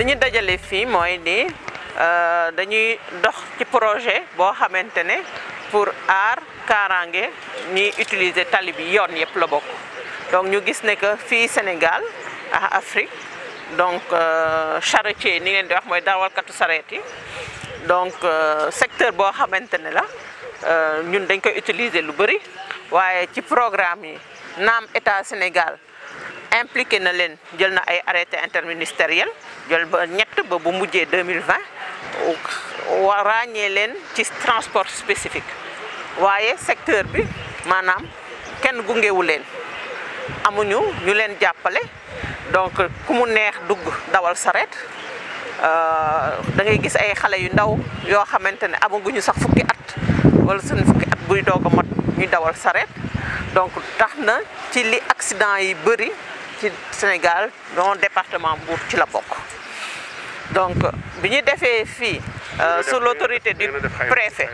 li ñu dajale fii mooy ni dañuy dox ci projet boo xamante ne pour aar kaaraange ñiy utiliser tali bi yoon yëpp la bokk donc ñu gis ne que fii Sénégal ak Afrique donc charretier ni ngeen di wax mooy dawalkatu sareet yi donc secteur boo xamante ne la ñun dañ koy utiliser lu bëri waaye ci programme yi naam état Sénégal impliqué na leen jël na ay arrêté interministériel jël ba ñett ba bu mujjee 2020 wa ràññee leen ci transport spécifique waaye secteur bi maanaam kenn gungewu leen amuñu ñu leen jàppale donc ku mu neex dugg dawal saret da ngay gis ay xale yu ndaw yoo xamante ne amaguñu sax fukki at wala seen fukki at buy doog a mot ñuy dawal saret donc tax na ci li accident yi bëri ci Sénégal dans département Mbour ci la bokk donc bi ñu defee fii sous l'autorité du préfet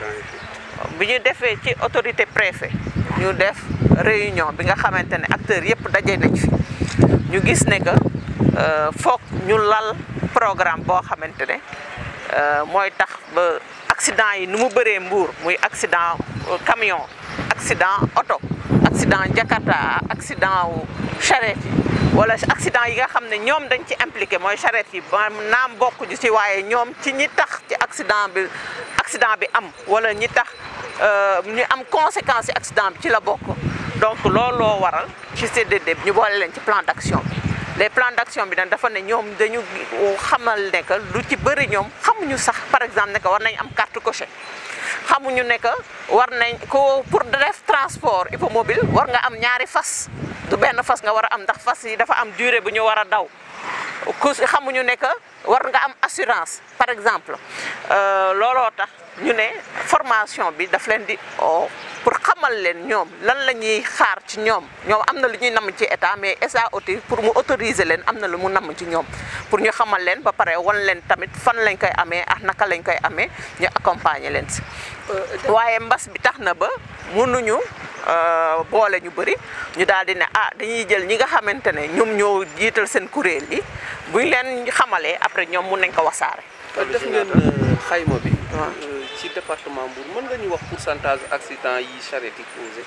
bi ñu defee ci autorité préfet ñu def réunion bi nga xamante ne acteurs yëpp daje nañ fi ñu gis ne que foog ñu lal programme boo xamante ne mooy tax ba accident yi nu mu bëree Mbour muy accident camion accident oto accident Jakarta accident wu charrette yi wala accident yi nga xam ne ñoom dañ ci impliqué mooy charrette yi ba naam bokkuñu ci waaye ñoom ci ñi tax ci accident bi accident bi am wala ñi tax ñu am conséquence ci accident bi ci la bokk donc looloo waral ci CDD bi ñu boole leen ci plan d'action bi les plans d'action bi nag dafa ne ñoom dañu xamal ne que lu ci bëri ñoom xamuñu sax par exemple ne que war nañ am carte coché xamuñu ne que war nañ ko pour def transport hippomobile war nga am ñaari fas du benn fas nga war a am ndax fas yi dafa am durée bu ñu war a daw ku xamuñu ne que war nga am assurance par exemple looloo tax ñu ne formation bi daf leen di o pour xamal leen ñoom lan la ñuy xaar ci ñoom ñoom am na lu ñuy namm ci état mais SAOT pour mu autoriser leen am na lu mu namm ci ñoom pour ñu xamal leen ba pare wan leen tamit fan lañ koy amee ak naka lañ koy amee ñu accompagner leen si waaye mbas bi tax na ba mënuñu boole ñu bëri ñu daal di ne ah dañuy jël ñi nga xamante ne ñoom ñoo jiital seen kuréel yi buñ leen xamalee après ñoom mun nañ ko wasaare. def ngeen xayma bi. ci département Mbour mën nga ñu wax pourcentage accident yi charrette yi causé.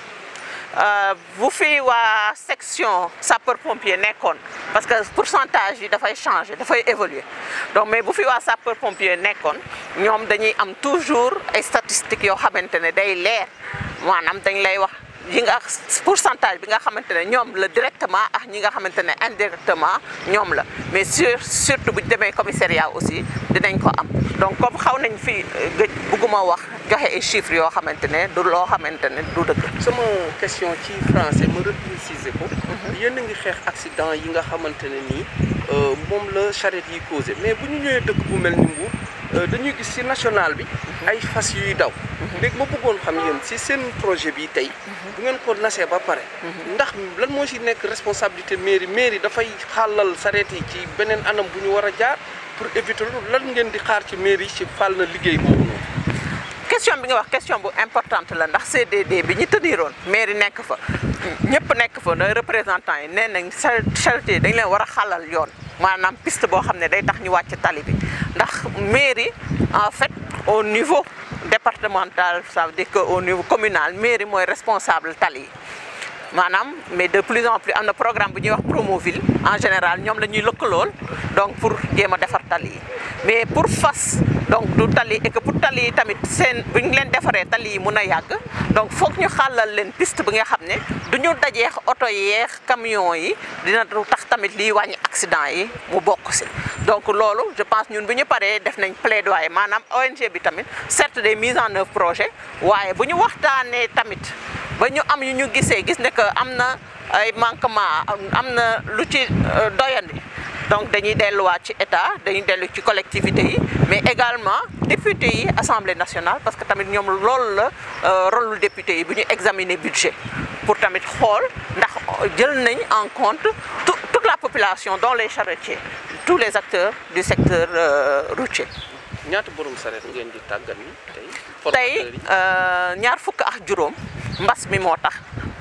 bu fi waa section sapeur pompier nekkoon parce que pourcentage yi dafay changer dafay évoluer donc mais bu fi waa sapeur pompier nekkoon ñoom dañuy am toujours ay statistiques yoo xamante ne day leer maanaam dañ lay wax yi nga pourcentage bi nga xamante ne ñoom la directement ak ñi nga xamante ne indirectement ñoom la mais sur surtout bu ñu demee commissariat aussi dinañ ko am donc comme xaw nañ fi gëj bugguma wax joxe ay chiffres yoo xamante ne du loo xamante ne du dëgg. sama question ci français ma repréciser ko. yéen a ngi xeex accident yi nga xamante ne nii moom la charrette yi causé mais bu ñu ñëwee dëkk bu mel ni Mbour dañuy gis ci national bi. ay fas yuy daw. léegi ma bëggoon xam yéen ci seen projet bi tey. bu ngeen ko nasee ba pare. ndax lan moo ci nekk responsabilité mairie mairie dafay xàllal charrette yi ci beneen anam bu ñu war a jaar pour éviter lan ngeen di xaar ci mairie ci fàll na liggéey boobu noonu. question bi nga wax question bu importante la ndax CDD bi ñu tëddiroon mairie nekk fa ñëpp nekk fa nooy représentant yi nee nañ charrette yi dañ leen war a xalal yoon maanaam piste boo xam ne day tax ñu wàcc tali bi ndax mairie en fait au niveau départemental ça veut dire que au niveau communal mairie mooy responsable tali yi maanaam mais de plus en plus am na programme bu ñuy wax Promoville en général ñoom la ñuy lëkkalool donc pour jéem a defar tali yi mais pour fas donc du tali et que pour tali yi tamit seen bu ñu leen defaree tali yi mun a yàgg donc foog ñu xàllal leen piste bi nga xam ne du ñu dajeex oto yeex camion yi dina tax tamit liy wàññi accident yi mu bokk si donc loolu je pense ñun bu ñu paree def nañ plaidoyer maanaam ONG bi tamit certes des mises en œuvre projet waaye bu ñu waxtaanee tamit ba ñu am yu ñu gisee gis ne que am na ay manquement am na lu ci doyandi donc dañuy delluwaat ci état dañuy dellu ci collectivité yi mais également député yi assemblée nationale parce que tamit ñoom loolu la rôle lu député yi bu ñu examiner budget pour tamit xool ndax jël nañ en compte toute la population dont les charretiers tous les acteurs du secteur routier ñaata borom sareet ngeen di tàggat ni tey. tey ñaar fukk ak juróom mbas mi moo tax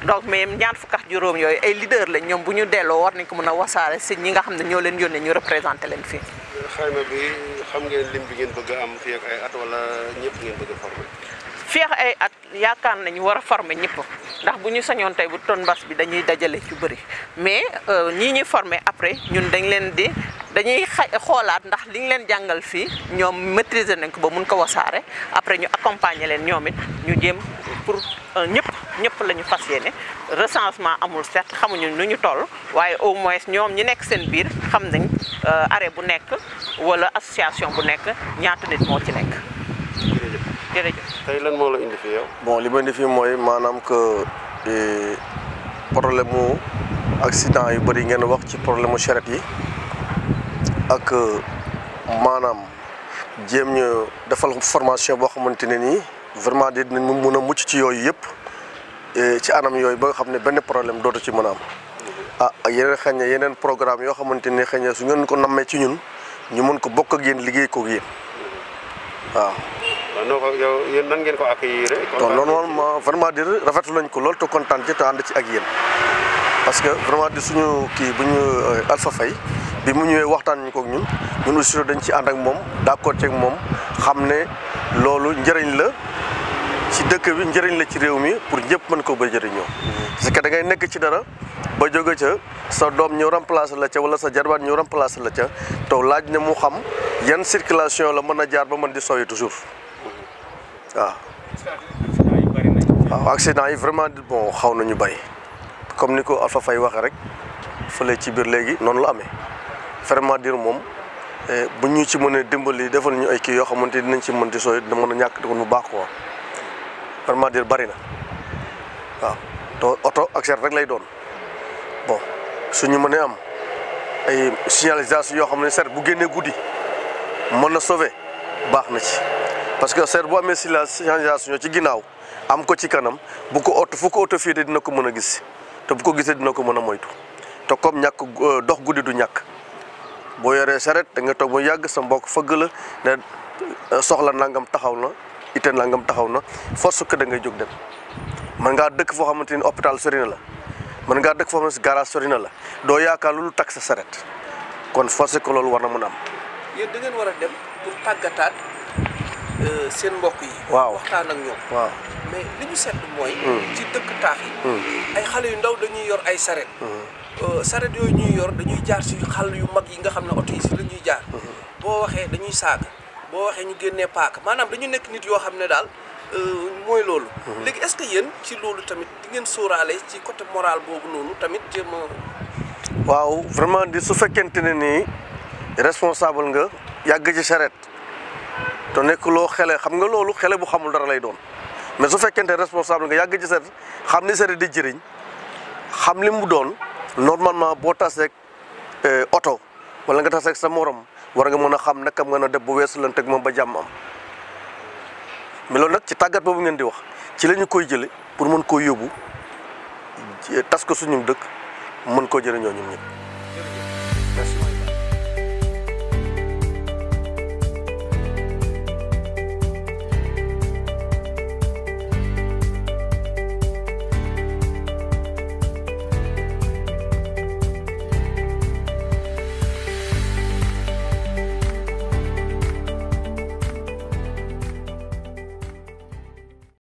donc mais ñaar fukk ak juróom yooyu ay leader lañ ñoom bu ñu delloo war nañ ko mën a wasaare si ñi nga xam ne ñoo leen yónnee ñu représenté leen fii. xayma bi xam ngeen lim bi ngeen bëgg a am fii ak ay at wala ñëpp ngeen bëgg a former. fii ak ay at yaakaar nañu war a former ñëpp ndax bu ñu sañoon tey bu ton mbas bi dañuy dajale ci bëri mais ñii ñuy former après ñun dañ leen di dañuy xa xoolaat ndax li ñu leen jàngal fii ñoom maîtriser nañ ko ba mun ko wasaare après ñu accompagner leen ñoom it ñu jéem pour ñëpp ñëpp la ñu fas yéene recensement amul certes xamuñu nu ñu toll waaye au moins ñoom ñi nekk seen biir xam nañ arrêt bu nekk wala association bu nekk ñaata nit moo ci nekk jërëjëf jërëjëf. tey lan moo la indi fi yow. bon li ma indi fii mooy maanaam que eh, problème mu accident yu bëri ngeen wax ci problème mu charrette yi ak maanaam jéem ñu defal formation boo xamante ne nii vraiment dinañ mun a mucc ci yooyu yëpp eh, ci anam yooyu ba nga xam ne benn problème dootu ci mën a am. ah ak yeneen xëy na yeneen programme yoo xamante ne xëy na su ngeen ko nammee ci ñun ñu mën ko bokk ak yéen liggéey ko ak yéen waaw. waaw noo ko yow yéen nan ngeen ko accueillir. donc normalement vraiment dire rafetlu nañ ko lool te kontaan ci te ànd ci ak yéen parce que vraiment di suñu kii bu ñu Alpha Faye bi mu ñëwee waxtaan ñu ko ak ñun ñun aussi dañ ci ànd ak moom d'accord ci ak moom xam ne loolu njëriñ la ci dëkk bi njëriñ la ci réew mi pour ñëpp mën ko ba jëriñoo. parce que da ngay nekk ci dara ba jóge ca sa doom ñëw remplacer la ca wala sa jarbaat ñëw remplacer la ca taw laaj na mu xam yan circulation la mën a jaar ba mën di sooy toujours waaw. waaw accident yi vraiment bon xaw nañu bëri comme ni ko Alpha Faye waxee rek fële ci biir léegi noonu la amee vraiment dire moom bu ñu ci mën a dimbali defal ñu ay kii yoo xamante ni dinañ ci mën di sooy dina mën a ñàkk di ko bu baax quoi vraiment dire bëri na waaw te oto accident rek lay doon bon suñu mënee am ay signalisation yoo xam ne seet bu génnee guddi mën na sauver baax na ci parce que seet bu amee signalisation ci ginnaaw am ko ci kanam bu ko oto fu ko oto fii de dina ko mën a gis te bu ko gisee dina ko mën a moytu te comme ñàkk dox guddi du ñàkk boo yoree saret da nga toog mu yàgg sa mbokk fëgg la ne soxla nangam taxaw na ite nangam taxaw na force que da ngay jóg dem mën ngaa dëkk foo xamante ni hôpital sori na la mën ngaa dëkk foo xamante ni garage sori na la doo yaakaar lu takk sa saret kon force que loolu war na mën a am. yéen da ngeen war a dem pour tàggataat seen mbokk yi. waaw waxtaan ak ñoom. waaw mais li ñu seetlu mooy. ci dëkk taax yi. ay xale yu ndaw dañuy yor ay saret. saret yooyu ñuy yor dañuy jaar si xal yu mag yi nga xam ne oto yi si la ñuy jaar. boo waxee dañuy saaga boo waxee ñu génnee paaka maanaam dañu nekk nit yoo xam ne daal mooy loolu. léegi est-ce que yéen ci loolu tamit di ngeen sóoraale ci côté moral boobu noonu tamit jéem a. waaw vraiment di su fekkente ne nii responsable nga yàgg ci charrette te nekk loo xele xam nga loolu xele bu xamul dara lay doon mais su fekkente responsable nga yàgg ci charrette xam ni charrette di jëriñ xam li mu doon normalement boo taseeg oto wala nga taseeg sa morom war nga mën a xam naka nga a def bu weesu lan teg moom ba jàmm am mais loolu nag ci tàggat boobu ngeen di wax ci la ñu koy jële pour mën koo yóbbu tas ko suñu dëkk mën koo jëriñoo ñun ñëpp